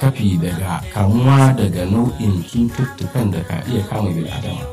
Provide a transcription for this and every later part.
rigakafi daga kamuwa daga nau'in cututtukan da ka iya kama bil'adama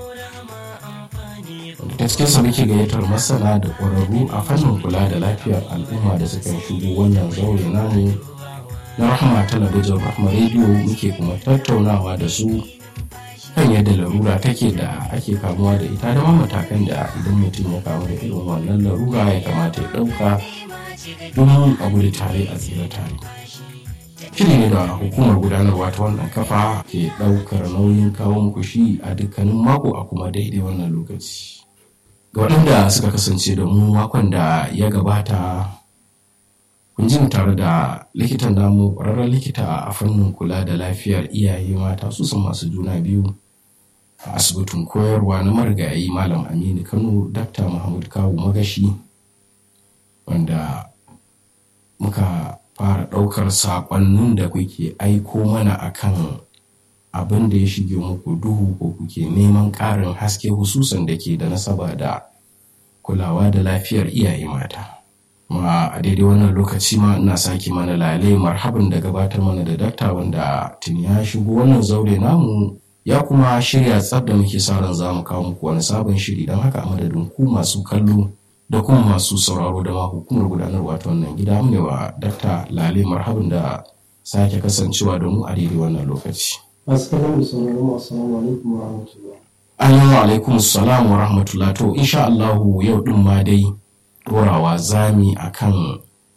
ta cikinsa muke gayyatar masana da ƙwararru a fannin kula da lafiyar al'umma da suka shigo wannan zaure namu na rahama talabijin rahama rediyo muke kuma tattaunawa da su kan yadda larura take da ake kamuwa da ita da matakan da idan mutum ya kamu da irin wannan larura ya kamata ya ɗauka domin a gudu tare a tsira tare shiri ne da hukumar gudanarwa ta wannan kafa ke ɗaukar nauyin kawo muku shi a dukkanin mako a kuma daidai wannan lokaci ga waɗanda suka kasance da mu makon da ya gabata kun ji tare da likitan namu ƙwararren likita a fannin kula da lafiyar iyaye mata su sun masu juna biyu a asibitin koyarwa na marigayi malam aminu kano dr muhammad kawu magashi wanda muka fara ɗaukar saƙonnin da kuke aiko mana akan abin da ya shige muku duhu ko kuke neman ƙarin haske hususan da ke da nasaba da kulawa da lafiyar iyaye mata ma a daidai wannan lokaci ma ina sake mana lalai marhaban da gabatar mana da dakta wanda tuni ya shigo wannan zaure namu ya kuma shirya tsab da muke sa ran za mu kawo muku wani sabon shiri don haka a madadin ku masu kallo da kuma masu sauraro da ma hukumar gudanarwa ta wannan gida mu wa dakta lalai marhaban da sake kasancewa da mu a daidai wannan lokaci. Assalamu alaikum assalamu alaikum wa rahmatullah. Assalamu alaikum salam wa rahmatullah to insha Allahu yau din ma dai dorawa zami akan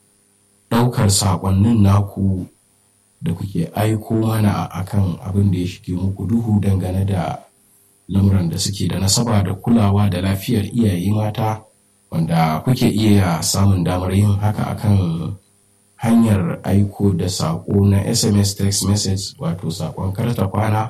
ɗaukar saƙonnin naku da kuke aiko mana akan abin da ya shige muku duhu dangane da lamuran da suke da nasaba da kulawa da lafiyar iyaye mata wanda kuke iya samun damar yin haka akan hanyar aiko da saƙo na sms text message wato saƙon karta kwana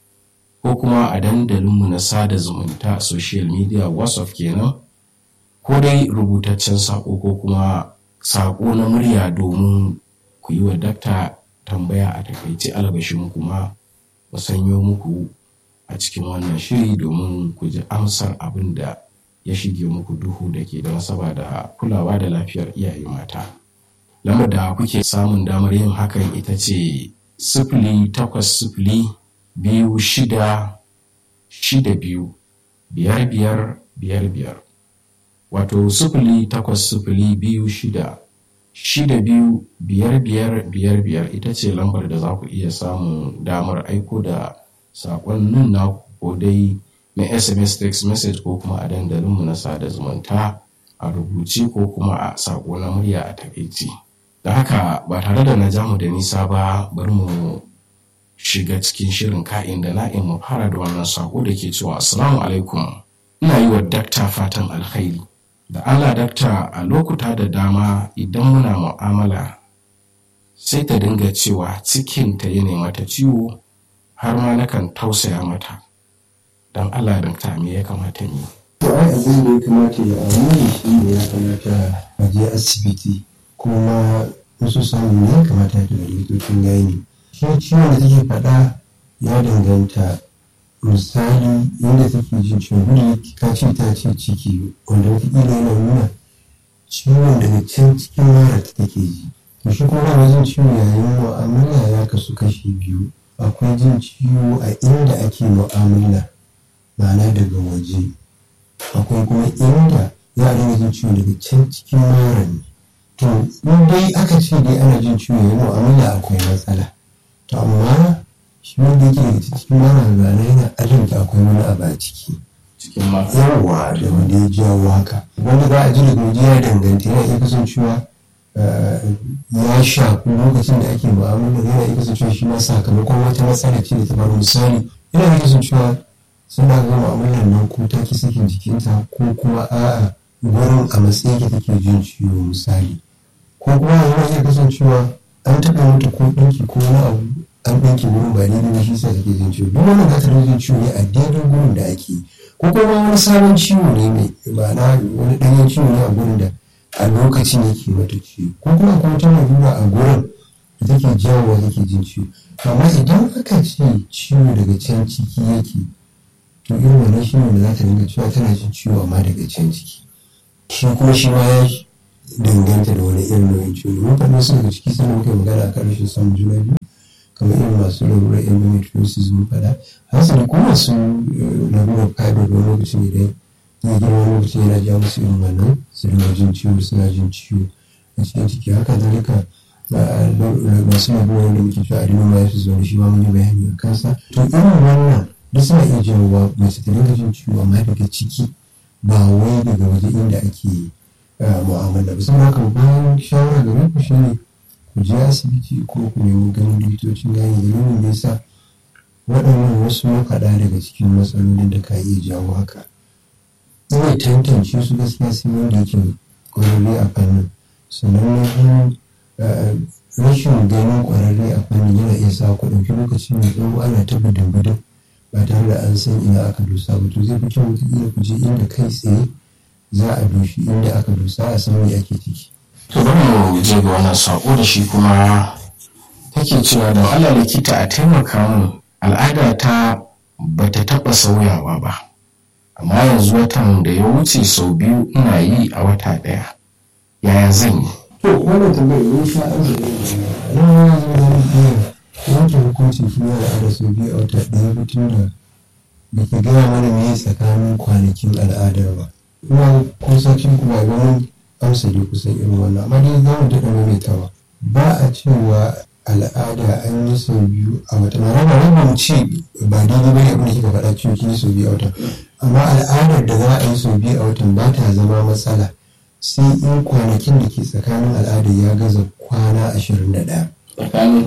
ko kuma a dandalinmu na sada zumunta social media whatsapp kenan ko dai rubutaccen saƙo ko kuma saƙo na murya domin ku yi wa dakta tambaya a takaice albashin kuma mu sanyo muku a cikin wannan shiri domin ku ji amsar abin da ya shige muku duhu da ke da nasaba da kulawa da lafiyar iyaye mata. lamar da kuke samun damar yin hakan ita ce sifili takwas sifili biyu shida shida biyu biyar biyar biyar biyar wato sifili takwas sifili biyu shida shida biyu biyar biyar biyar biyar ita ce lambar da za ku iya samun damar aiko da saƙonnin na ko dai na sms text message ko kuma a dandalinmu na sada zumunta a rubuce ko kuma a saƙo na murya a takaici. da haka ba tare da na jamu da nisa ba bari mu shiga cikin shirin ka'in da na'in mu fara da wannan sako da ke cewa assalamu alaikum ina yi wa dakta fatan alkhairi da allah dakta a lokuta da dama idan muna mu'amala sai ta dinga cewa cikinta ya mata ciwo har ma nakan tausaya mata don allah dakta me ya kamata ni To ai abin da ya kamata ya amini shi ne ya kamata a je asibiti kuma wasu samun ne kamata da likitocin gani shi ciwon da take faɗa ya danganta misali yadda take jin ciwon gudu ka ce ta ce ciki wanda wataƙila yana nuna ciwon daga can cikin mara ta take ji to shi kuma ba jin ciwo yayin mu'amala ya kasu kashi biyu akwai jin ciwo a inda ake mu'amala ma'ana daga waje akwai kuma inda za a dinga jin ciwo daga can cikin mara ne to in dai aka ce dai ana jin ciwo ya mu'amala akwai matsala to amma shi wanda yake daga cikin mara rana yana alinta akwai wani abu a ciki cikin matsala yawa da wanda ya jawo haka wanda za a ji daga waje ya danganta yana iya kasancewa ya shaku lokacin da ake mu'amala yana iya kasancewa shi ma sakamakon wata matsala ce da ta faru misali yana iya kasancewa suna ga mu'amalar nan ko ta ki sakin jikinta ko kuma a'a gurin a matsayi ke take jin ciwo misali ko kuma yana iya kasancewa an taɓa mata ko ɗinki ko wani abu an ɗinki wurin ba daidai ba shi sa take jin ciwo duk wannan za ta jin ciwo ne a daidai gurin da ake ko kuma wani sabon ciwo ne mai ma'ana wani ɗanyen ciwo ne a gurin da a lokacin yake mata ciwo ko kuma akwai wata larura a gurin da take jawowa take jin ciwo amma idan aka ce ciwo daga can ciki yake to irin wannan shi ne da za ta dinga cewa tana jin ciwo amma daga can ciki shi kuma shi ma ya danganta da wani irin nau'in ciwo mun faɗi su daga ciki sannan muka yi magana a kan rashin samun juna biyu kamar irin masu larurar endometriosis mun faɗa hasali ko masu larurar fibroid wani lokacin idan ya girma wani lokacin yana ja musu irin wannan su dinga jin ciwo suna jin ciwo a cikin ciki haka zalika masu larurar da muke cewa adenomyosis wani shi ma mun yi bayani a kansa to irin wannan duk suna iya jawowa mace ta dinga jin ciwo amma daga ciki ba wai daga waje inda ake mu'amala ba saboda haka bayan shawara gare ku shine ku je asibiti ko ku nemi ganin likitocin gani dalilin da yasa waɗannan wasu makaɗa daga cikin matsalolin da ka iya jawo haka ina tantance su gaskiya sai wanda yake ƙwararre a fannin sannan na biyu rashin ganin ƙwararre a fannin yana iya sa ku ɗauki lokaci mai tsawo ana ta bidin ba tare da an san ina aka dosa ba to zai fi kyau wataƙila ku je inda kai tsaye za a doshi inda aka dosa a san me ake ciki. to bari mu je ga wannan sako da shi kuma take cewa don Allah likita a taimaka min al'ada ta bata taɓa sauyawa ba amma yanzu watan da ya wuce sau biyu ina yi a wata ɗaya yaya zan yi to wannan tambayar ne sha arziki nan ya zo da iya yanke hukuncin shi ya al'ada sau biyu a wata ɗaya mutum da da ke gaya mana me tsakanin kwanakin al'adar ba ina kusancin kuma ga mun amsa dai kusan irin wannan amma dai za mu daɗa maimaitawa ba a cewa al'ada an yi sau biyu a wata na raba raba mu ce ba daidai bane abin da kika faɗa cewa kin yi sau biyu a wata amma al'adar da za a yi sau biyu a watan ba ta zama matsala sai in kwanakin da ke tsakanin al'adar ya gaza kwana ashirin da ɗaya tsakanin